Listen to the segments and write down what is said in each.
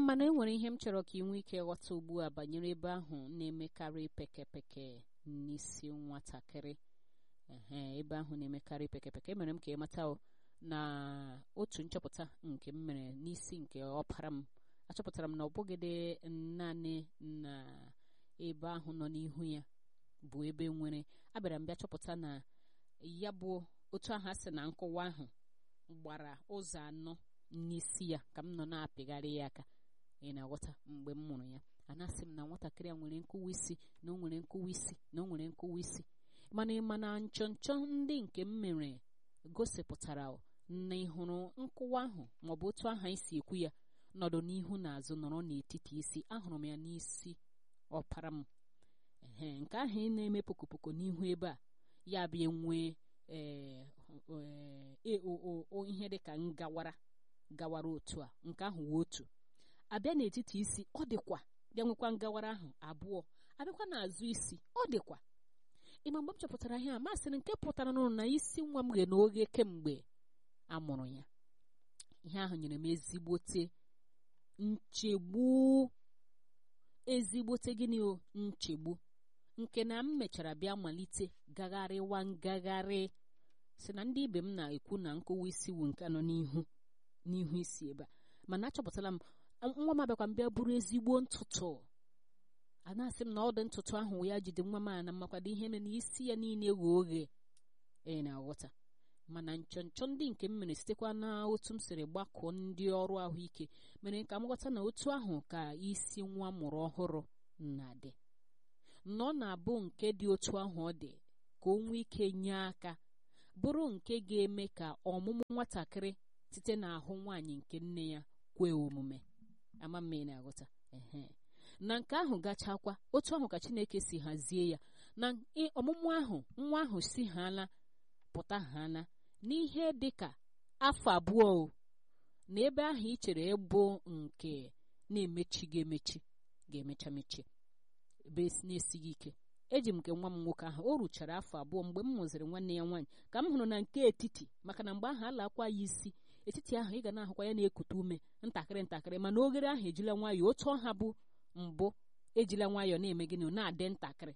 mana e nwere ihe m chọrọ ka ị nwee ike ghọta ugbu a banyere ebe ahụ na-emekarị pekepeke n'isi nwatakịrị ehe ebe ahụ na-emekarị pekepeke emere m ka ị mata na otu nchọpụta nke m mere n'isi nke ọpara m achọpụtara m na ọ bụgịdị naanị na ebe ahụ nọ n'ihu ya bụ ebe nwere abịara m bịa chọpụta na ya bụ otu ahụ a sị na nkụwa ahụ gbara ụzọ anọ n'isi ya ka m nọ na-apịgharị ya aka ị na-aghọta mgbe m mụrụ ya a na-asị m na nwatakịrị a nwere nkụwa isi na o nwere nkụwa isi na o nwere nkụwa isi mana ịma na nchọnchọ ndị nke m mere gosipụtara na ịhụrụ nkụwa ahụ maọbụ otu aha isi ekwu ya nọdụ n'ihu na azụ nọrọ n'etiti isi ahụrụ m ya n'isi ọpara m ehe nke ahụ ị na-eme pokopoko n'ihu ebe a ya bịa nwee ihe dị ka ngawara gawara otu a nke ahụ wee otu abịa n'etiti isi ọ dịkwa bịa nwekwa ngawara ahụ abụọ abịakwa n'azụ isi ọ dịkwa ịma mgbe m chọpụtara ihe a masịrị nke pụtara n'ụlọ na isi nwa m ghe na oghe kemgbe a mụrụ ya ihe ahụ nyere m ezigbote nchegbu ezigbote gịnị o nchegbu nke na m mechara bịa malite gagharịwa ngagharị si na ndị ibe m na-ekwu na nkụwa isi wu nke nọ n'ihu n'ihu isi ebe a mana achọpụtala m nwa m abịakwa m bịa bụrụ ezigbo ntụtụ a na-asị m na ọ dị ntụtụ ahụ ya jide nwa m a na mmakwado ihe mere na isi ya niile ghe oghe e na-aghọta mana nchọnchọ ndị nke m mere sitekwa na otu m siri gbakọọ ndị ọrụ ahụike mere ka m ghọta na otu ahụ ka isi nwa mụrụ ọhụrụ na-adị nọ na-abụ nke dị otu ahụ ọ dị ka o nwee ike nye aka bụrụ nke ga-eme ka ọmụmụ nwatakịrị site n'ahụ nwaanyị nke nne ya kwee omume ama mma ị na-aghọta ehe na nke ahụ gachakwa otu ahụ ka Chineke si hazie ya na ọmụmụ ahụ nwa ahụ si haala pụta haala n'ihe dị ka afọ abụọ o na ebe ahụ ị chere ịbụ nke na-emechi ga-emechi ga-emecha mechie ebe na-esighị ike eji m nke nwa m nwoke ahụ o ruchara afọ abụọ mgbe m mụziri nwanne ya nwaanyị ka m hụrụ na nke etiti maka na mgbe ahụ alakwa ya isi etiti ahụ ị ga na-ahụkwa ya na-ekute ume ntakịrị ntakịrị mana oghere ahụ ejila nwayọọ otu ọha bụ mbụ ejila nwayọọ na-eme gịnị na-adị ntakịrị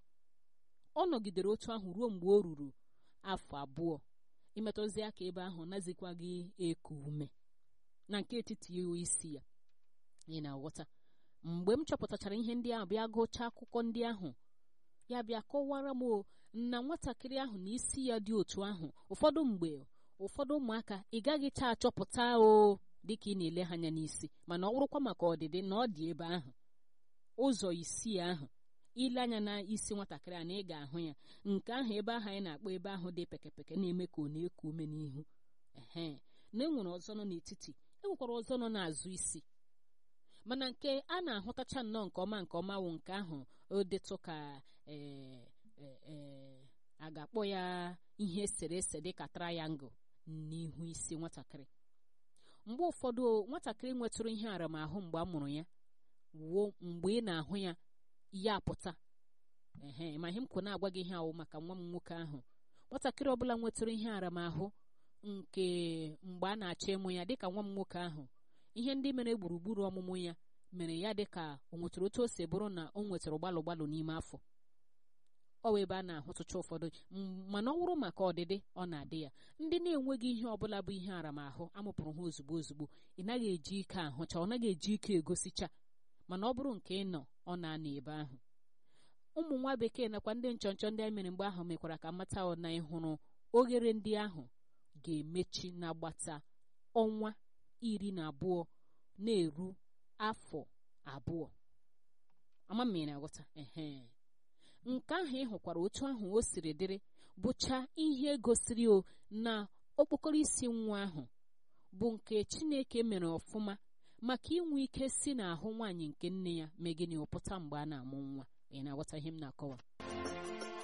ọ nọgidere otu ahụ ruo mgbe o ruru afọ abụọ imetụzi aka ebe ahụ nazikwaghị eku ume na nke etiti isi ya ị na-aghọta mgbe m chọpụtachara ihe ndị ahụ bịa gụchaa akụkọ ndị ahụ ya bịa kọwara m na nwatakịrị ahụ na isi ya dị otu ahụ ụfọdụ mgbe ụfọdụ ụmụaka ị gaghịcha achọpụta o dịka ị na-ele ha anya n'isi mana ọ bụrụkwa maka ọdịdị na ọ dị ebe ahụ ụzọ isii ahụ ile anya na isi nwatakịrị a na ị ga-ahụ ya nke ahụ ebe ahụ anyị na-akpọ ebe ahụ dị pekepeke na-eme ka ọ na-eku ume n'ihu ehe na enwere ọzọ nọ n'etiti enwekwara ọzọ nọ n'azụ isi mana nke a na-ahụtacha nnọọ nke ọma nke ọma wụ nke ahụ o detụ ka a ga-akpọ ya ihe eserese dị ka triangle n'ihu isi nwatakịrị mgbe ụfọdụ nwatakịrị nwetụrụ ihe aramahụ mgbe a mụrụ ya wuo mgbe ị na-ahụ ya ya apụta ehe ma ihe m kwụ na-agwa gị ihe awụ maka nwa m nwoke ahụ nwatakịrị ọbụla nwetụrụ ihe aramahụ nke mgbe a na-achọ ịmụ ya dịka nwa m nwoke ahụ ihe ndị mere gburugburu ọmụmụ ya mere ya dịka o nwetara otu o si bụrụ na o nwetara gbalụ gbalụ n'ime afọ ọ wee ebe a na-ahụtụcha ụfọdụ mana ọ wụrụ maka ọdịdị ọ na-adị ya ndị na-enweghị ihe ọbụla bụ ihe aramahụ amụpụrụ ha ozugbo ozugbo ị naghị eji ike ahụcha ọ naghị eji ike egosicha mana ọ bụrụ nke ị nọ ọ na-anọ ebe ahụ ụmụ nwa bekee nakwa ndị nchọnchọ ndị anyị mere mgbe ahụ mekwara ka mata na ịhụrụ oghere ndị ahụ ga-emechi n'agbata ọnwa iri na abụọ na-eru afọ abụọ ama m na aghọta ehe nke ahụ ị hụkwara otu ahụ o siri dịrị bụcha ihe gosiri o na okpokoro isi nwa ahụ bụ nke Chineke mere ọfụma maka inwe ike si n'ahụ nwaanyị nke nne ya mee gịnị ụpụta mgbe a na-amụ nwa ị na-aghọta ihe m na-akọwa